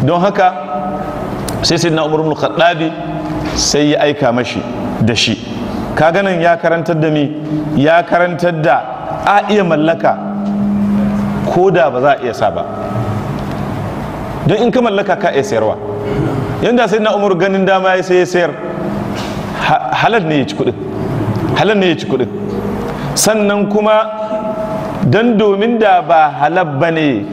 don haka sai sai na umar khattabi sai ya aika mashi da shi ka ganin ya karantar da mi ya karantar da a iya mallaka ko da ba za a iya sa ba don in ka mallaka ka iya sayarwa yadda sai na umar ganin dama ya sai ya sayar halal ne ya ci kudin halal ne ya ci kudin sannan kuma don domin da ba halal ba ne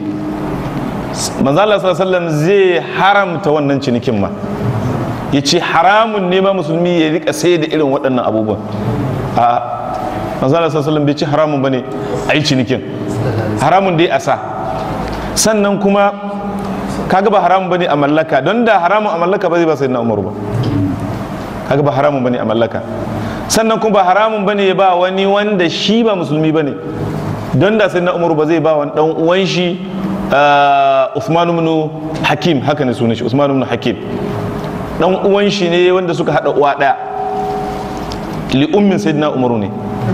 manzala sallam zai haramta wannan cinikin ma ya ce haramun ne ma musulmi ya rika sai da irin waɗannan abubuwan a manzala sallam bai ci haramun ba ne a yi cinikin haramun dai a sa sannan kuma kaga ba haramun ba ne a mallaka don da haramun a mallaka ba zai ba sai na umaru ba kaga ba haramun ba ne a mallaka sannan kuma ba haramun ba ne ya ba wani wanda shi ba musulmi ba ne don da sai na umaru ba zai ba wani ɗan uwan shi Usman ibn Hakim haka ne sunan shi Usman ibn Hakim dan uwan shi ne wanda suka hada uwa daya li ummin sayyidina Umaru ne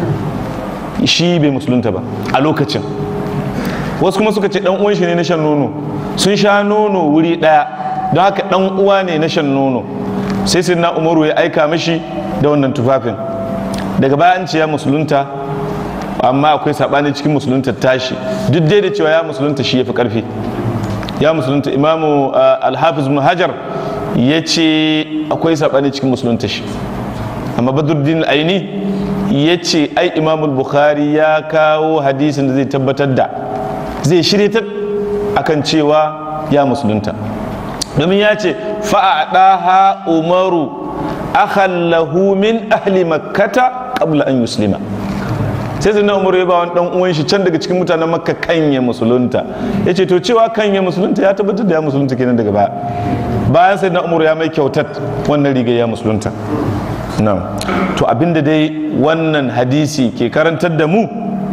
shi bai musulunta ba a lokacin wasu kuma suka ce dan uwan shi ne na shan nono sun sha nono wuri daya don haka dan uwa ne na shan nono sai sayyidina Umaru ya aika mishi da wannan tufafin daga bayan ce ya musulunta amma akwai sabani cikin musulunta tashi duk dai da cewa ya musulunta shi ya fi karfi ya musulunta imamu alhafiz ibn hajar ya ce akwai sabani cikin musulunta shi amma badruddin aini ya ce ai imamul bukhari ya kawo hadisin da zai tabbatar da zai shiryatar akan cewa ya musulunta domin ya ce fa'adaha umaru akhallahu min ahli makkata qabla an yuslima sai zai na umaru ya ba wani dan uwan shi can daga cikin mutanen makka kanya musulunta ya ce to cewa kanya musulunta ya tabbatar da ya musulunta kenan daga baya bayan sai na umaru ya mai kyautar wannan riga ya musulunta na to abinda dai wannan hadisi ke karantar da mu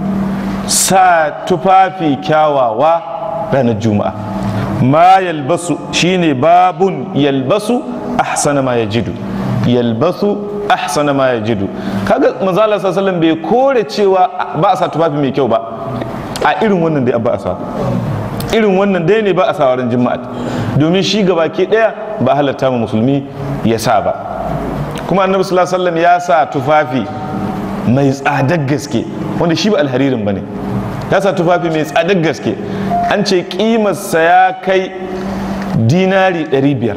sa tufafi kyawawa ranar juma'a ma yalbasu shine babun yalbasu ahsana ma yajidu yalbasu ahsana ma yajidu kaga manzala sallallahu bai kore cewa ba a sa tufafi mai kyau ba a irin wannan dai ba a sa irin wannan dai ne ba a sa wurin juma'a domin shi gaba ke daya ba halatta ma musulmi ya sa ba kuma annabi sallallahu alaihi ya sa tufafi mai tsadar gaske wanda shi ba alharirin bane ya sa tufafi mai tsadar gaske an ce kimarsa ya kai dinari 500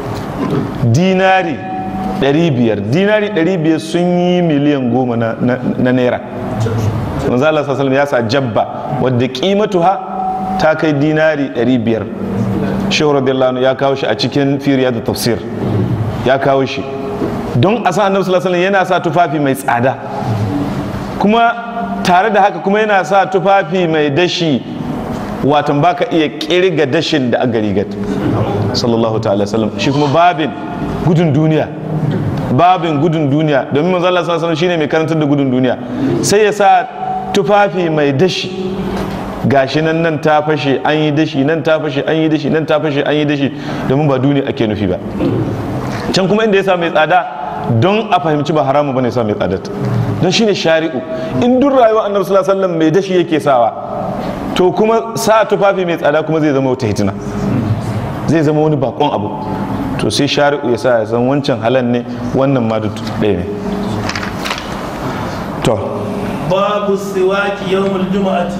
dinari 500 dinari 500 sun yi miliyan goma na, na, na naira manzo Allah sallallahu ya sa jabba wadda kimatuha ta kai dinari 500 shehu radiyallahu ya kawo shi a cikin firiya da tafsir ya kawo shi don a sa annabi sallallahu alaihi yana sa tufafi mai tsada kuma tare da haka kuma yana sa tufafi mai dashi watan baka iya kirga dashin da aka rigat sallallahu ta'ala sallam shi kuma babin gudun duniya babin gudun duniya domin manzo Allah sallallahu alaihi shine mai karantar da gudun duniya sai ya sa tufafi mai dashi gashi nan nan ta fashe an yi dashi nan ta fashe an yi dashi nan ta fashe an yi dashi domin ba duniya ake nufi ba can kuma inda ya sa mai tsada don a fahimci ba haramu bane sa mai tsada don shine shari'u in duk rayuwa annabi sallallahu alaihi wasallam mai dashi yake sawa to kuma sa tufafi mai tsada kuma zai zama wata hitina zai zama wani bakon abu to sai shari'u ya sa ya san wancan halan ne wannan ma duk ɗaya ne to babu siwaki yawmul juma'ati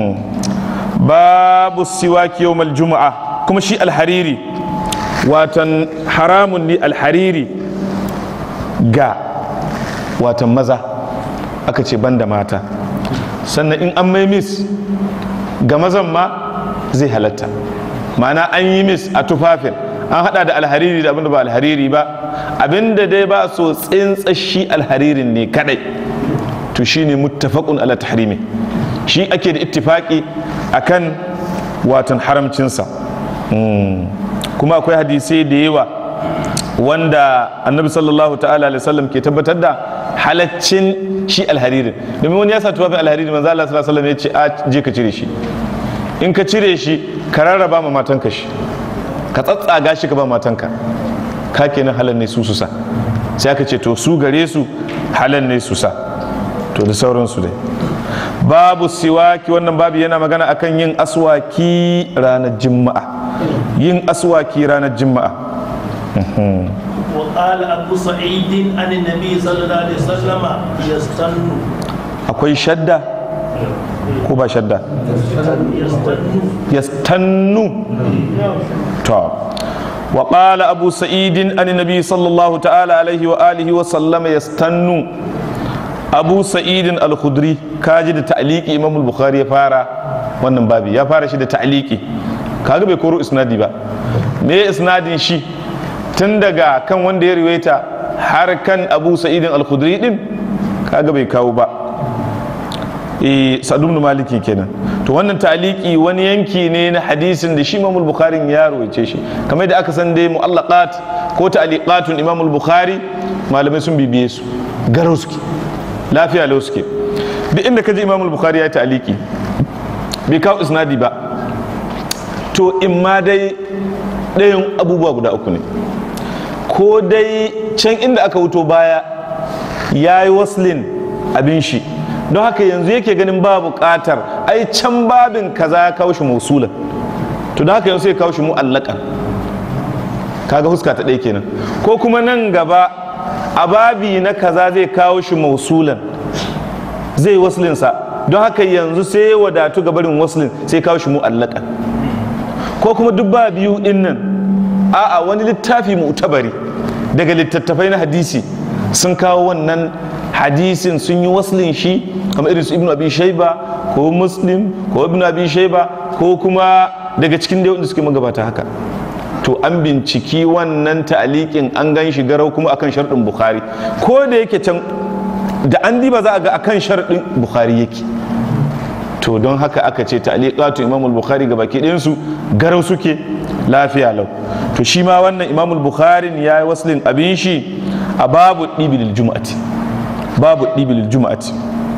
babu siwaki yawmal juma'a kuma shi alhariri watan haramun ne alhariri ga watan maza aka ce banda mata sannan in an mai mis ga mazan ma zai halatta ma'ana an yi mis a tufafin an hada da alhariri da abinda ba alhariri ba abinda dai ba so tsintsashi alharirin ne kadai to shine muttafaqun ala tahrimi shi ake da ittifaki akan watan haramcinsa kuma akwai hadisai da yawa wanda annabi sallallahu ta'ala alaihi wasallam ke tabbatar da halaccin shi alharirin domin wani ya sa tufafin alharirin manzo Allah sallallahu alaihi wasallam ya ce a je ka cire shi in ka cire shi ka rarraba ma matanka shi ka tsatsaga shi ka ba matanka ka kenan halal ne su su sa sai aka ce to su gare su halal ne su sa to da sauransu dai babu siwaki wannan babu yana magana akan yin aswaki ranar juma'a yin aswaki ranar juma'a وقال أبو سعيد عن النبي صلى الله عليه وسلم يستن akwai shadda ko ba shadda يستن yastannu to wa qala abu sa'idin an nabi sallallahu ta'ala alaihi wa alihi wa sallama yastannu abu sa'idin al-khudri kaji da ta'liqi imam al-bukhari ya fara wannan babi ya fara shi da ta'liqi kaga bai koro isnadi ba me isnadin shi tun daga kan wanda ya riwaita har kan abu sa'idin al-khudri din kaga bai kawo ba eh sadu ibn maliki kenan to wannan taliki wani yanki ne na hadisin da shi imamul bukhari ya rawaice shi kamar da aka san dai mu'allaqat ko ta'liqatun imamul bukhari malamai sun bibiye su garau suke lafiya lau suke duk inda kaji imamul bukhari ya yi ta'liki bai kawo isnadi ba to in ma dai ɗayan abubuwa guda uku ne ko dai can inda aka wuto baya ya yi waslin abin shi don haka yanzu yake ganin ba buƙatar ai can babin kaza ya kawo shi musulan to don haka yanzu sai kawo shi mu'allakan kaga huska ta ɗaya kenan ko kuma nan gaba a babi na kaza zai kawo shi mausulan zai waslinsa don haka yanzu sai ya wadatu ga barin waslin sai kawo shi mu'allakan ko kuma duk ba biyu din nan a'a wani littafi mu'tabari daga littattafai na hadisi sun kawo wannan hadisin sun yi waslin shi kamar irin su ibnu abi shaiba ko muslim ko ibnu abi shaiba ko kuma daga cikin da wanda suke magabata haka to an binciki wannan ta'aliƙin an gan shi garau kuma akan sharɗin bukhari ko da yake can da an diba za a ga akan sharɗin bukhari yake to don haka aka ce ta'liqatu imamul bukhari ga baki ɗayansu garau suke lafiya lau to shi ma wannan imamul bukhari ya yi waslin abin shi a babu ɗibilil juma'ati babu ɗibilil juma'ati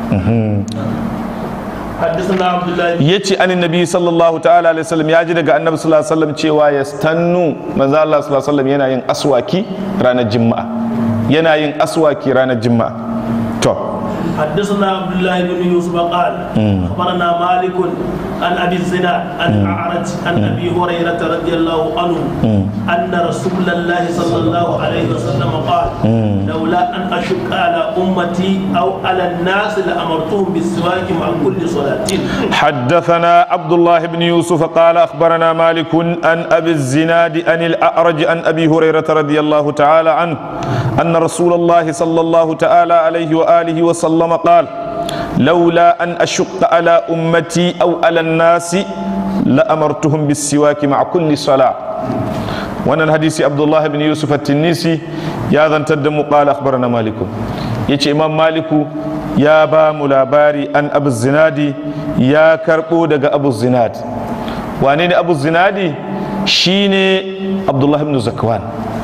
حدثنا عبد الله ya ce an nabi sallallahu ta'ala alaihi wasallam ya ji daga annabi sallallahu alaihi wasallam cewa ya stannu manzo Allah sallallahu alaihi wasallam yana yin aswaki ranar juma'a yana yin aswaki ranar juma'a to حدثنا عبد الله بن يوسف قال اخبرنا مالك عن ابي الزناد عن اعرج عن ابي هريره رضي الله عنه ان رسول الله صلى الله عليه وسلم قال لولا ان اشق على امتي او على الناس لامرتهم بالسواك مع كل صلاه حدثنا عبد الله بن يوسف قال اخبرنا مالك عن ابي الزناد عن الاعرج عن ابي هريره رضي الله تعالى عنه ان رسول الله صلى الله تعالى عليه واله وسلم قال لولا ان اشق على امتي او على الناس لامرتهم بالسواك مع كل صلاه wannan hadisi abdullahi bin yusuf at-tinnisi ya zantar da mu qala akhbarana maliku yace imam maliku ya ba mu labari an abu zinadi ya karbo daga abu zinad wane ne abu zinadi shine abdullahi bin zakwan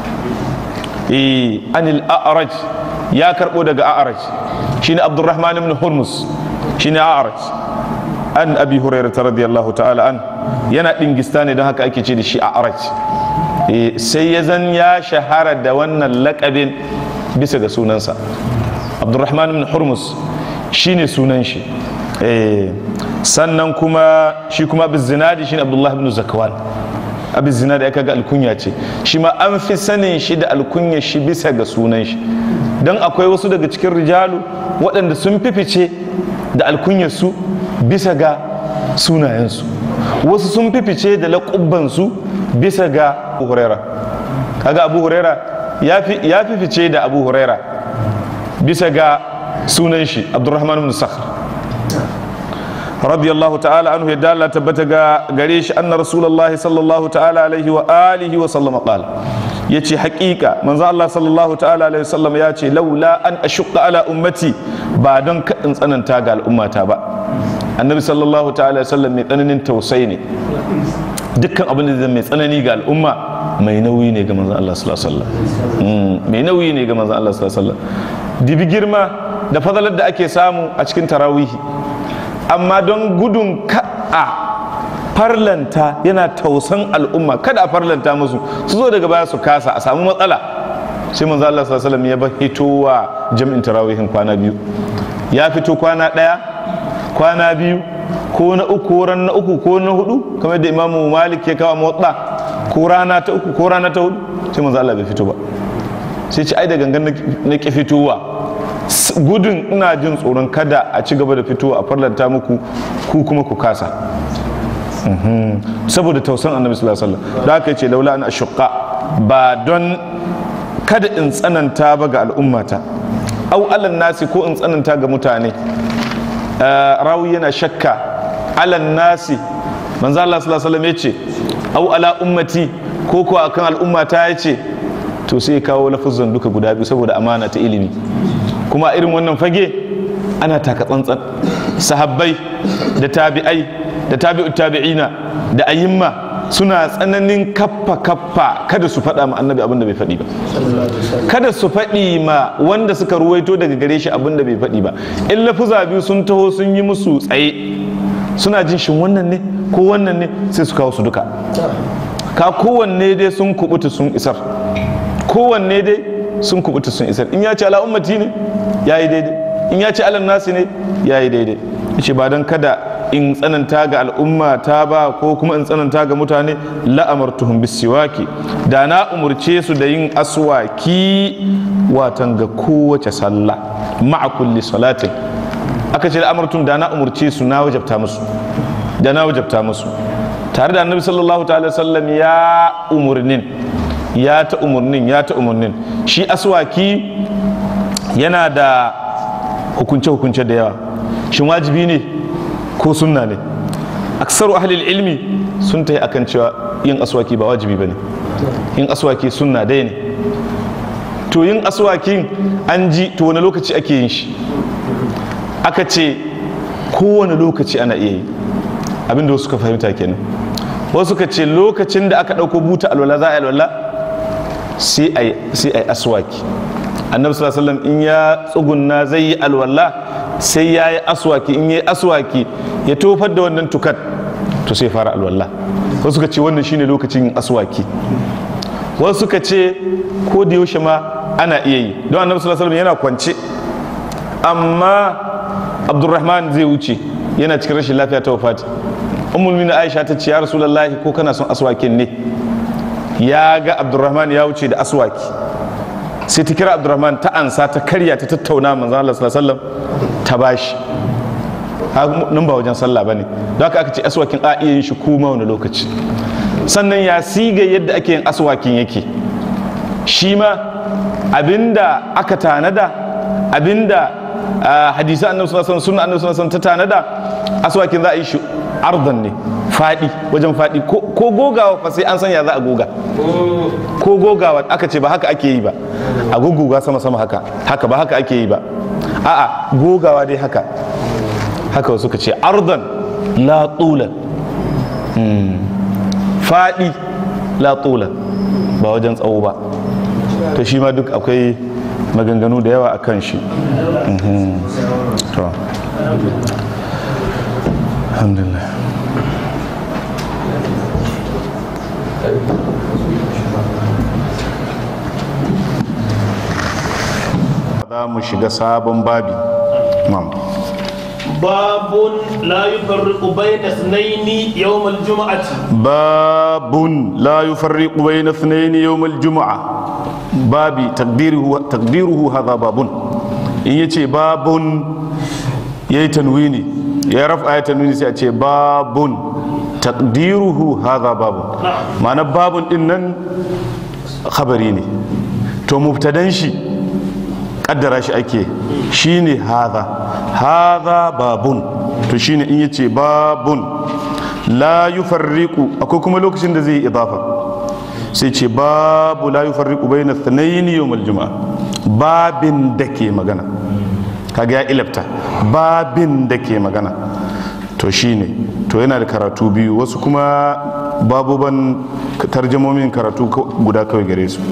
eh anil a'raj ya karbo daga a'raj shine abdurrahman ibn hurmus shine a'raj an abi hurairah radiyallahu ta'ala an yana dingista ne don haka ake ce da shi a'raj Eh, sai ya zan ya shahara da wannan lakabin bisa ga sunansa abdurrahman bin hurmus shine sunan shi Eh, sannan kuma shi kuma abu zinadi shine abdullah bin zakwan abu zinadi aka ga alkunya ce shi ma an fi sanin shi da alkunya shi bisa ga sunan shi don akwai wasu daga cikin rijalu waɗanda sun fifice da alkunyarsu bisa ga sunayensu wasu sun fifice da laƙubbansu bisa ga abu huraira kaga abu huraira ya fi fice da abu huraira bisa ga sunan shi abdurrahman bin sakhr radiyallahu ta'ala anhu ya dala tabbata ga gare shi anna rasulullah sallallahu ta'ala alaihi wa alihi wa sallama qala yace haƙiƙa manzo Allah sallallahu ta'ala alaihi wa sallam ya ce laula an ashqa ala ummati ba don kadin tsananta ga al'ummata ba annabi sallallahu ta'ala alaihi wa sallam mai tsananin tausayi ne dukkan abin da zai mai tsanani ga al'umma mai nauyi ne ga manzon Allah sallallahu alaihi wasallam mai nauyi ne ga manzon Allah sallallahu alaihi wasallam dibi girma da fadalar da ake samu a cikin tarawihi amma don gudun ka'a farlanta yana tausan al'umma kada a farlanta musu su zo daga baya su kasa a samu matsala sai manzo Allah sallallahu alaihi wasallam ya ba hitowa jami'in tarawihin kwana biyu ya fito kwana daya kwana biyu ko na uku ran na uku ko na hudu kamar da imamu malik ya kawo motsa ko rana ta uku ko rana ta hudu sai manzo Allah bai fito ba sai ce ai da gangan na ki fitowa gudun ina jin tsoron kada a ci gaba da fitowa a farlanta muku ku kuma ku kasa saboda tausan annabi sallallahu alaihi wasallam da aka ce laula an ashqa ba don kada in tsananta ba ga al'ummata au alan nasi ko in tsananta ga mutane rawi yana shakka alan nasi manzo Allah sallallahu alaihi wasallam yace au ala ummati ko ko akan al'ummata yace to sai kawo lafuzan duka guda biyu saboda amana ta ilimi kuma irin wannan fage ana taka tsantsan sahabbai da tabi'ai da tabi'ut tabi'ina da ayyimma suna tsananin kaffa kaffa kada su faɗa ma annabi abin da bai faɗi ba kada su faɗi ma wanda suka ruwaito daga gare shi abin da bai faɗi ba in lafuza biyu sun taho sun yi musu tsaye suna jin shin wannan ne ko wannan ne sai su kawo su duka ka kowanne dai sun kubuta sun isar kowanne dai sun kubuta sun isar in ya ce ala ummati ne ya yi daidai in ya ce ala nasi ne ya yi daidai ce ba don kada in tsananta ga al'umma ta ba ko kuma in tsananta ga mutane la'amartuhum bisiwaki da na umurce su da yin aswaki watan ga kowace sallah ma'a kulli salatin aka ce la'amartum da na umurce su na wajabta musu da na wajabta musu tare da annabi sallallahu ta'ala sallam ya umurnin ya ta umurnin ya ta umurnin shi aswaki yana da hukunce-hukunce da yawa shin wajibi ne ko sunna ne aksaru ahlil ilmi sun ta yi akan cewa yin aswaki ba wajibi ba ne yin aswaki sunna dai ne to yin aswakin an ji to wani lokaci ake yin shi aka ce kowane lokaci ana iya yi abinda wasu suka fahimta kenan wasu suka ce lokacin da aka ɗauko buta alwala za a yi alwala sai a yi aswaki annabi sallallahu alaihi wasallam in ya tsugunna zai yi alwala sai ya yi aswaki in ya yi aswaki ya tofar da wannan tukat to sai fara alwala wasu suka ce wannan shine lokacin yin aswaki wasu suka ce ko da yaushe ma ana iya yi don annabi sallallahu alaihi wasallam yana kwance amma abdurrahman zai wuce yana cikin rashin lafiya ta wafati ummul mina aisha ta ce ya rasulullahi ko kana son aswakin ne ya ga abdurrahman ya wuce da aswaki sai ta kira abdurrahman ta ansa ta karya ta tattauna manzon Allah sallallahu alaihi wasallam ta bashi nan ba wajen sallah bane don haka aka ce aswakin a iya yin shi kuma wani lokaci sannan ya siga yadda ake yin aswakin yake shi ma abinda aka tanada abinda hadisi annabi sallallahu alaihi wasallam sunna annabi sallallahu alaihi wasallam ta tanada aswakin za a yi shi ardan ne fadi wajen fadi ko gogawa fa sai an san ya za a goga ko gogawa aka ce ba haka ake yi ba a guguga sama sama haka haka ba haka ake yi ba a'a gogawa dai haka haka wasu ka ce ardan la tulan fadi la tulan ba wajen tsawo ba to shi ma duk akwai maganganu da yawa a kan shi alhamdulillah za mu shiga sabon babi باب لا يفرق بين اثنين يوم الجمعة باب لا يفرق بين اثنين يوم الجمعة babi takdiruhu hadha babun in yace babun yayi tanwini ya rafa ya tanwini sai a ce babun takdiruhu hadha babun ma'ana babun din nan khabari ne to mubtadan shi kaddara shi ake shine hadha hadha babun to shine in yace babun la yufarriqu akwai kuma lokacin da zai yi idafa sai ce babu la yufarriqu bayna thnayn yawm al-jum'a babin da ke magana kaga ya ilafta babin da ke magana to shine to yana da karatu biyu wasu kuma babuban tarjamomin karatu guda kawai gare su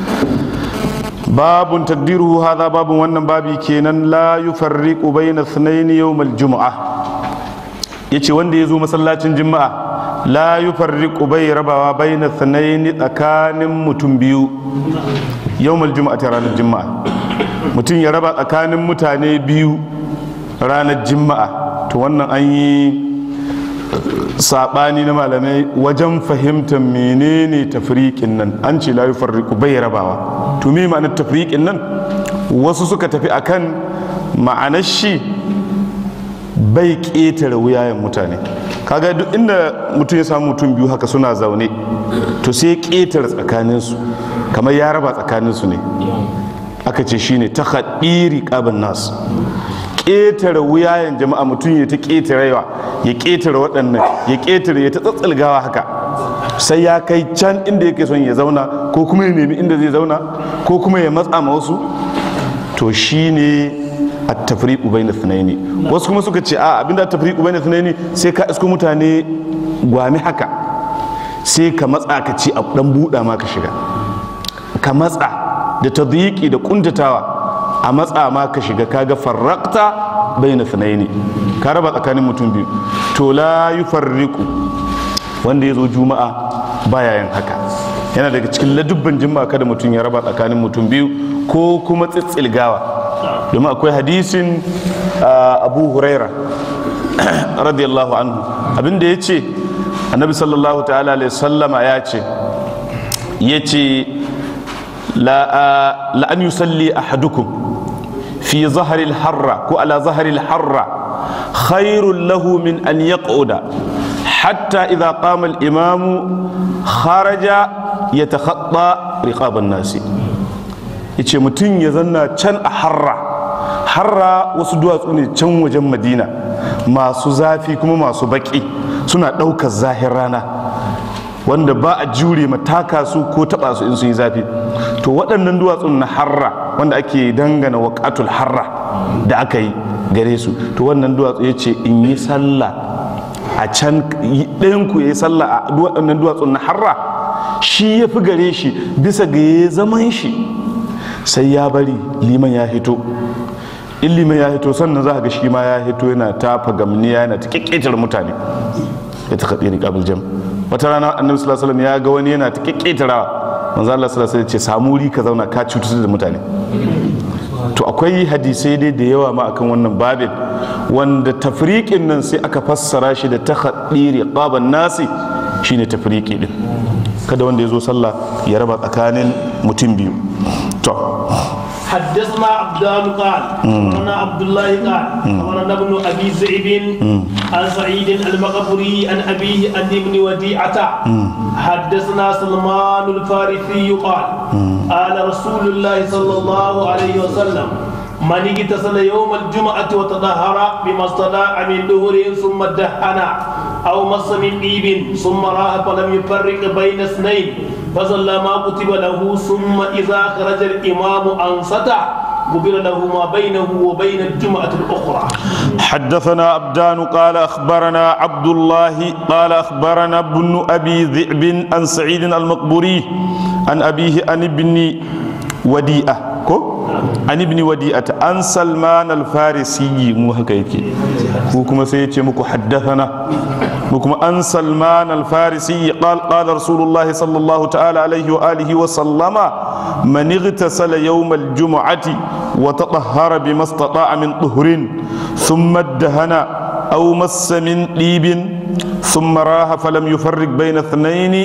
babun takdiruhu hadha babun wannan babi kenan la yufarriqu bayna thnayn yawm al-jum'a yace wanda ya zo masallacin juma'a la yufarriqu bai rabawa baina thanaini tsakanin mutum biyu yawmal juma'a ta ranar juma'a mutum ya raba tsakanin mutane biyu ranar juma'a to wannan an yi saɓani na malamai wajen fahimtar menene tafriƙin nan an ce la yufarriqu bai rabawa to me ma'anar tafriƙin nan wasu suka tafi akan ma'anar shi bai ƙetare wuyayen mutane kaga duk inda mutum ya samu mutum biyu haka suna zaune to sai ya ƙetare tsakaninsu kamar ya raba tsakaninsu ne aka ce shine ta haɗiri ƙabin nasu ƙetare wuyayen jama'a mutum ya ta ƙetarewa ya ƙetare waɗannan ya ƙetare ya ta tsatsalgawa haka sai ya kai can inda yake son ya zauna ko kuma ya nemi inda zai zauna ko kuma ya matsa ma wasu to shine at-tafriqu bayna thnaini wasu kuma suka ce a abinda at-tafriqu bayna thnaini sai ka isko mutane gwami haka sai ka matsa ka ci a dan buɗa ma ka shiga ka matsa da tadyiqi da kuntatawa a matsa ma ka shiga kaga farraqta bayna thnaini ka raba tsakanin mutum biyu to la yufarriqu wanda ya zo juma'a baya yin haka yana daga cikin ladubban juma'a kada mutum ya raba tsakanin mutum biyu ko kuma tsitsilgawa domin akwai hadisin abu huraira radiyallahu anhu abinda ya ce annabi sallallahu ta'ala alaihi sallama ya ce ya ce la'an yusalli ahadukum fi zaharil harra ko ala zaharil harra khairun lahu min an yaq'uda hatta idza qama al-imamu kharaja yatakhatta riqaban nasi yace mutum ya zanna can a harra harra wasu duwatsu ne can wajen madina masu zafi kuma masu baki suna ɗaukar zahir rana wanda ba a jure mataka su ko taɓa su in sun yi zafi to waɗannan duwatsun na harra wanda ake dangana waƙatul harra da aka yi gare su to wannan duwatsu ya ce in yi sallah a can ɗayanku ya yi sallah a waɗannan duwatsun na harra shi ya fi gare shi bisa ga ya zaman shi sai ya bari liman ya hito in liman ya hito sannan za ga shi ma ya hito yana tafa gamniya yana ta kekketar mutane ya ta kaɗi riƙabil jam wata rana annabi sallallahu alaihi ya ga wani yana ta kekketarawa manzo Allah sallallahu alaihi ce samu wuri ka zauna ka cutar da mutane to akwai hadisai dai da yawa ma akan wannan babin wanda tafriqin nan sai aka fassara shi da takhaddiri qaban nasi shine tafriqi din kada wanda ya zo sallah ya raba tsakanin mutum biyu to حدثنا عبدان قال أخبرنا عبد الله قال أخبرنا ابن أبي زئب عن سعيد المقبري عن أبيه عن ابن وديعة حدثنا سلمان الفارسي قال قال رسول الله صلى الله عليه وسلم من اغتسل يوم الجمعة وتطهر بما استطاع من دهر ثم دهن أو مس من طيب ثم راح فلم يفرق بين اثنين فصلى ما كتب له ثم إذا خرج الإمام أنصت غفر له ما بينه وبين الجمعة الأخرى حدثنا عبدان قال أخبرنا عبد الله قال أخبرنا ابن أبي ذئب عن سعيد المقبوري عن أبيه عن ابن وديئة كو عن ابن وديئة عن سلمان الفارسي مو هكا وكما سيتي مكو حدثنا وكما عن سلمان الفارسي قال قال رسول الله صلى الله تعالى عليه وآله وسلم من اغتسل يوم الجمعة وتطهر بما استطاع من طهر ثم ادهن أو مس من طيب ثم راح فلم يفرق بين اثنين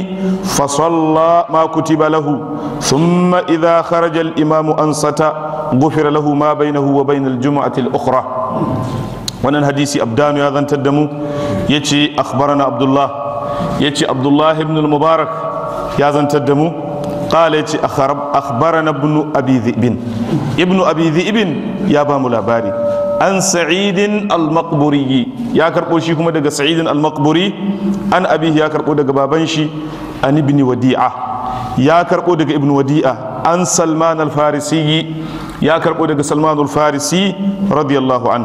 فصلى ما كتب له ثم إذا خرج الإمام أنصت غفر له ما بينه وبين الجمعة الأخرى wannan hadisi abdanu ya zantar da mu ya ce akhbarana abdullah ya ce abdullah ibn mubarak ya zantar da mu qala ya ce akhbarana ibn abi dhibin ibn abi dhibin ya ba mu labari an sa'idin al-maqburi ya karbo shi kuma daga sa'idin al-maqburi an abihi ya karbo daga baban shi an ibn wadi'a ya karbo daga ibn wadi'a an salman al-farisi ya karbo daga salman al-farisi radiyallahu an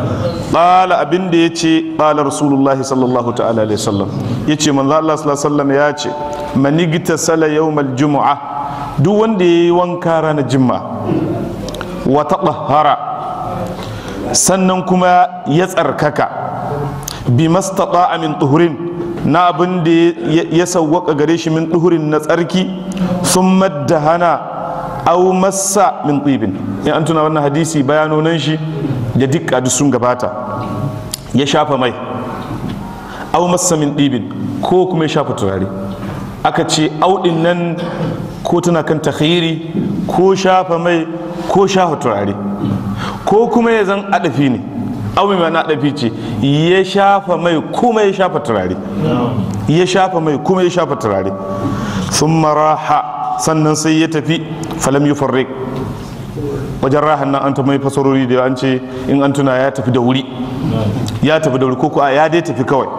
qala abin da yace qala rasulullahi sallallahu ta'ala alaihi wasallam yace manzo Allah sallallahu alaihi wasallam ya ce manigta sala yawmal jumu'a duk wanda yayi wanka ranar juma'a wa tatahhara sannan kuma ya tsarkaka bi mastata min tuhurin na abin da ya sawwaka gare shi min tuhurin na tsarki sun hana au massa min tsibin in an tuna wannan hadisi bayanonan shi da dukka duk sun gabata ya shafa mai au masamin ɗibin ko kuma ya shafa turare aka ce auɗin nan ko tana kan takhiri ko shafa mai ko shafa turare ko kuma ya zan adafi ne au mai mana adafi ce ya shafa mai kuma ya shafa turare ya shafa mai kuma ya shafa turare sun maraha sannan sai ya tafi falam yi farrik wajen rahan nan an ta mai fasarori da an ce in an tuna ya tafi da wuri ya tafi da wuri ko kuwa ya dai tafi kawai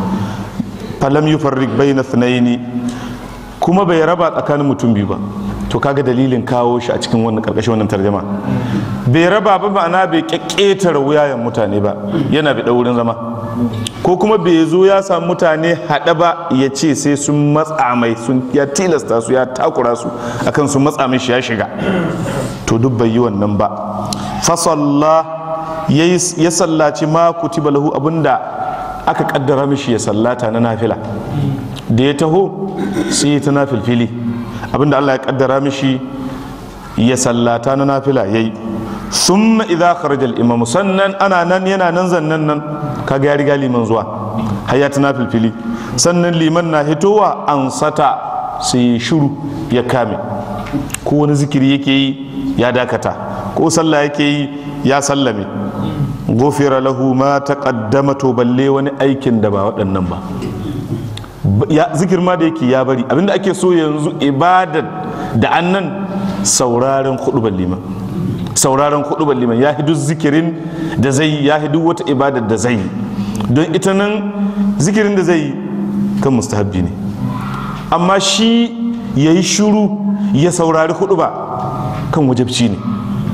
falam yi farrik bai na sunaini kuma bai raba tsakanin mutum biyu ba to kaga dalilin kawo shi a cikin wannan karkashin wannan tarjama bai raba ba ma'ana bai kyakketare wuyayen mutane ba yana bi wurin zama ko kuma bai zo ya samu mutane haɗe ba ya ce sai sun matsa mai sun ya tilasta su ya takura su akan sun matsa mai shi ya shiga to duk bai yi wannan ba fasalla ya sallaci ma kutiba lahu abinda aka kaddara mishi ya sallata na nafila da ya taho sai ya ta nafilfili abinda Allah ya kaddara mishi ya sallata na nafila yayi summa idza kharaja al-imam sannan ana nan yana nan zannan nan kaga ya riga liman zuwa har ya ta nafilfili sannan liman na hitowa an sata sai ya shiru ya kame ko wani zikiri yake yi ya dakata ko sallah yake yi ya sallame gofira lahu ma taqaddama to balle wani aikin da ba waɗannan ba ya zikir ma da yake ya bari abinda ake so yanzu ibadar da annan sauraren hudubar liman sauraren hudubar liman ya hidu zikirin da zai ya hidu wata ibadar da zai don ita nan zikirin da zai kan mustahabbi ne amma shi ya yi shuru ya saurari huduba kan wajabci ne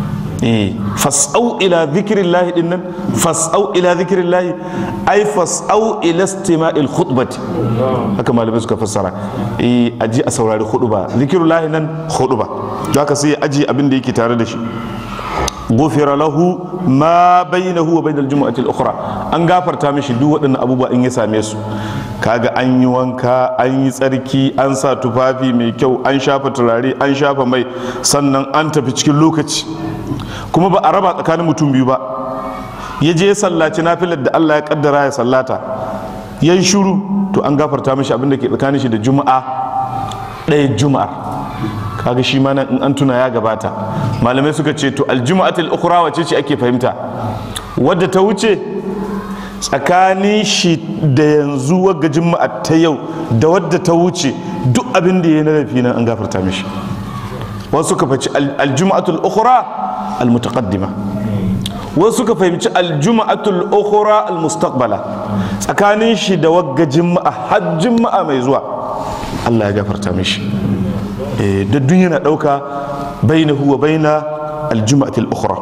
fas'au ila zikirin lahi din nan fas'au ila zikirin lahi ai fas'au ila istima'il khutbati haka malamai suka fassara eh aji a saurari khutba zikirin lahi nan khutba don haka sai aji abin da yake tare da shi gufira lahu ma bainahu wa bainal jumu'ati al-ukhra an gafarta mishi duk waɗannan abubuwa in ya same su kaga an yi wanka an yi tsarki an sa tufafi mai kyau an shafa turare an shafa mai sannan an tafi cikin lokaci kuma ba a raba tsakanin mutum biyu ba ya je ya sallaci nafilar da Allah ya kaddara ya sallata ya yi shuru to an gafarta mishi abin da ke tsakanin shi da juma'a ɗaya juma'ar kaga shi ma nan in an tuna ya gabata malamai suka ce to aljuma'atul ukhra wace ce ake fahimta wadda ta wuce tsakanin shi da yanzu wagga juma'a ta yau da wadda ta wuce duk abin da ya na laifi nan an gafarta mishi wasu suka fahimci aljuma'atul ukhra almutaqaddima wasu suka fahimci aljuma'atul ukhra almustaqbala tsakanin shi da wagga juma'a har juma'a mai zuwa Allah ya gafarta mishi da duk yana dauka bainahu wa baina aljuma'atul ukhra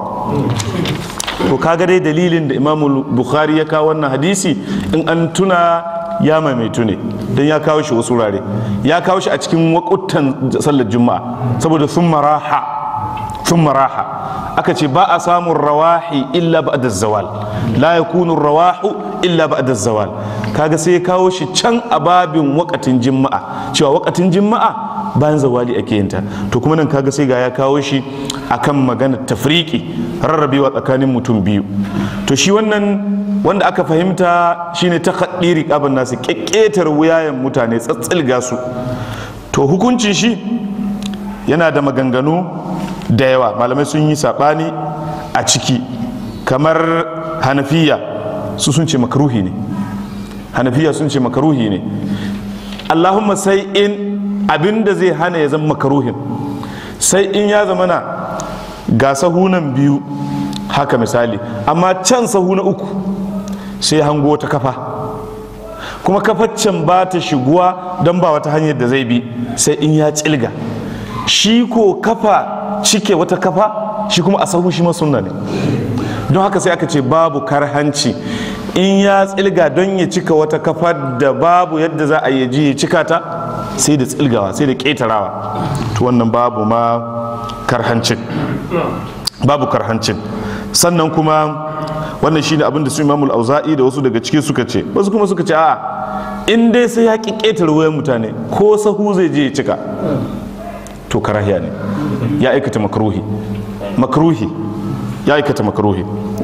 to kaga dai dalilin da imamu bukhari ya kawo wannan hadisi in an tuna ya maimaitu ne don ya kawo shi wasu wurare ya kawo shi a cikin wakutan sallar juma'a saboda sun maraha sun maraha aka ce ba a samun rawahi illa ba da zawal la ya kunu rawahu illa ba da zawal kaga sai ya kawo shi can a babin wakatin juma'a cewa wakatin juma'a bayan zawali ake yin ta to kuma nan kaga sai ga ya kawo shi akan maganar tafriki rarrabewa tsakanin mutum biyu to shi wannan wanda aka fahimta shine ta kaɗiri ƙaban nasu ƙeƙetar wuyayen mutane tsatsilga su to hukuncin shi yana da maganganu da yawa malamai sun yi saɓani a ciki kamar hanafiya su sun ce makaruhi ne hanafiya sun ce makaruhi ne allahumma sai in abinda zai hana ya zama makaruhin sai in ya zama na ga sahunan biyu haka misali amma can sahu na uku sai hango ta kafa kuma kafaccen ba ta shiguwa don ba wata hanyar da zai bi sai in ya cilga shi ko kafa cike wata kafa shi kuma a sahu shi sunna ne don haka sai aka ce babu karhanci in ya tsilga don ya cika wata kafa da babu yadda za a ji ya cika ta sai da tsilgawa sai da ƙetarawa to wannan babu ma karhancin babu karhancin sannan kuma wannan shine abin da su imamul auza'i da wasu daga ciki suka ce wasu kuma suka ce a in dai sai ya ki ƙetare wayan mutane ko sahu zai je ya cika to karahiya ne ya aikata makruhi makruhi ya aikata makruhi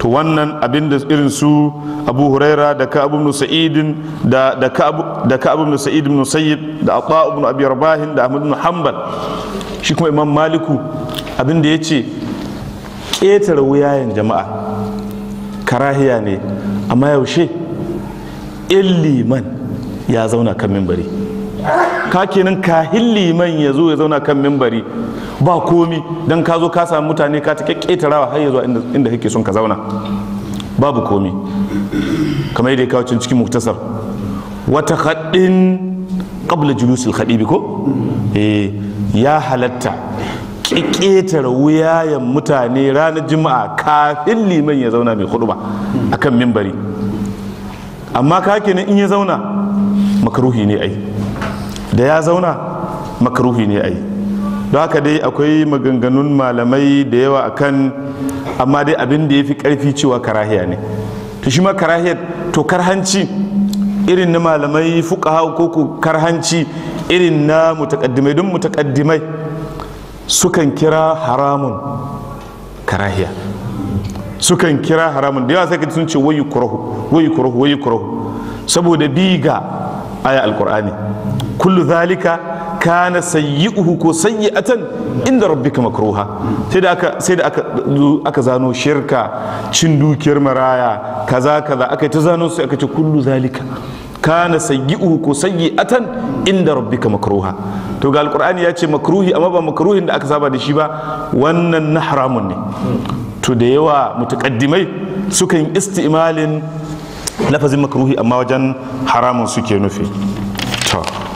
to wannan abin da irin su abu huraira da ka abu sa'idin da da ka da ka abu sa'id ibn sayyid da ata ibn abi rabahin da ahmad ibn hanbal shi kuma imam maliku abin da yace ƙetare wuyayen jama'a karahiya ne amma yaushe in liman ya zauna kan mimbari ka kenan kahin liman ya zo ya zauna kan mimbari ba komi don ka zo ka samu mutane ka ta ƙetarawa har ya zuwa inda kake son ka zauna babu komi kamar yadda ya kawo cikin muktasar wata haɗin ƙabla julusul haɗibi ko ya halatta ƙetare wuyayen mutane ranar juma'a kafin liman ya zauna mai hudu ba a kan mimbari amma ka kenan in ya zauna makaruhi ne ai da ya zauna makaruhi ne ai don haka dai akwai maganganun malamai da yawa akan amma dai abin da ya fi karfi cewa karahiya ne to shi ma karahiyar to karhanci irin na malamai fuqaha ko ko karhanci irin na mutakaddimai don mutakaddimai sukan kira haramun karahiya sukan kira haramun da yawa sai sun ce wayu kurahu wayu kurahu wayu kurahu saboda bi ga aya alqur'ani kullu zalika kana sayyi'uhu ko sayyi'atan inda rabbika makruha sai da aka sai da aka aka zano shirka cin dukiyar maraya kaza kaza aka ta zano sai aka ce kullu zalika kana sayyi'uhu ko sayyi'atan inda rabbika makruha to ga alqur'ani ya ce makruhi amma ba makruhin da aka saba da shi ba wannan na haramun ne to da yawa mutaqaddimai sukan isti'malin lafazin makruhi amma wajen haramun suke nufi to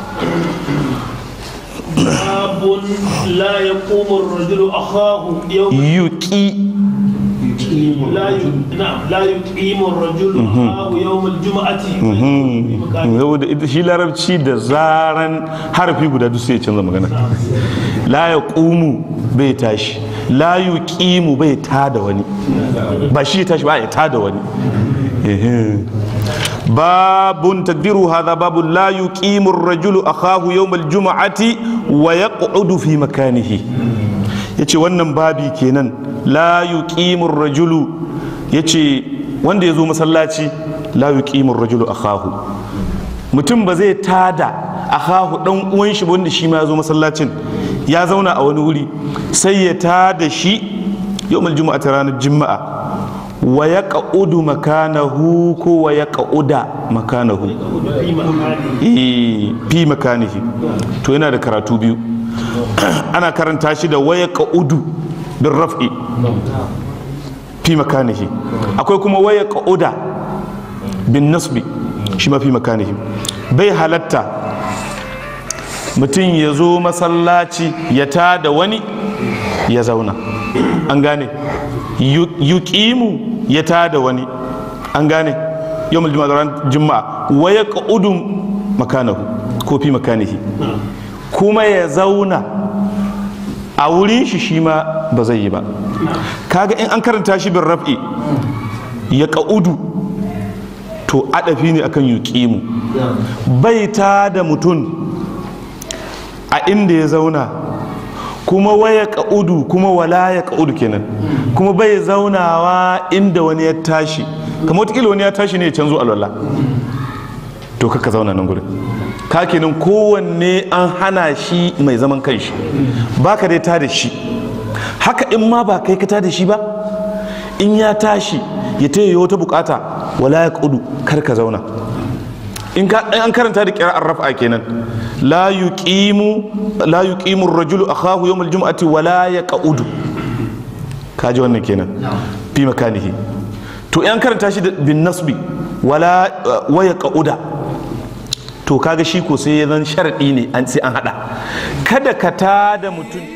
باب لا يقوم الرجل أخاه يوم yuki لا ي... نعم لا يقيم الرجل أخاه يوم الجمعة في مكانه. saboda ita shi larabci da zaran harafi guda duk sai ya canza magana la ya ƙumu bai tashi la yu ƙimu bai tada wani ba shi ya tashi ba ya tada wani Ehe. babun tadbiru hadha babu la yuqimu ar-rajulu akahu yawm al-jum'ati wa yaq'udu fi makanihi yace wannan babi kenan la yuqimu ar-rajulu yace wanda yazo masallaci la yuqimu ar-rajulu akahu mutum ba zai tada akahu dan uwan shi wanda shi ma yazo masallacin ya zauna a wani wuri sai ya tada shi yawm al-jum'ati ranar juma'a wa ya ƙa'udu makanahu ko wa ya ƙa'uda makanahu في مكانه Eh, fi makanihi to yana da karatu biyu ana karanta shi da waya ƙa'udu bin raf'i fi makanihi akwai kuma waya ƙa'uda bin nasbi shi ma fi makanihi bai halatta mutum ya zo masallaci ya tada wani ya zauna an gane Yu- yuqimu ya tada wani an gane yawmul juma'a ran juma'a wa yaqudu makanahu ko fi makanihi kuma ya zauna a wurin shi shi ma ba zai yi ba kaga in an karanta shi bin raf'i ya ƙa'udu to adafi ne akan yuqimu bai ta da mutum a inda ya zauna kuma waya ka'udu kuma wala ya ka'udu kenan kuma bai zaunawa inda wani ya tashi kamar wataƙila wani ya tashi ne ya canzo alwala to kaka zauna nan gurin ka kenan kowanne an hana shi mai zaman kanshi ba ka dai ta da shi haka in ma ba kai ka ta da shi ba in ya tashi ya ta yi wata bukata wala ya ka'udu kar ka zauna in ka in an karanta da kira'ar raf'a kenan la yuqimu la yuqimu ar-rajulu akhahu yawm al-jum'ati wa la yaq'udu kaji wannan kenan fi makanihi to in an karanta shi da bin nasbi wala wa yaq'uda to kaga shi ko sai ya zan sharadi ne an sai an hada kada ka tada mutum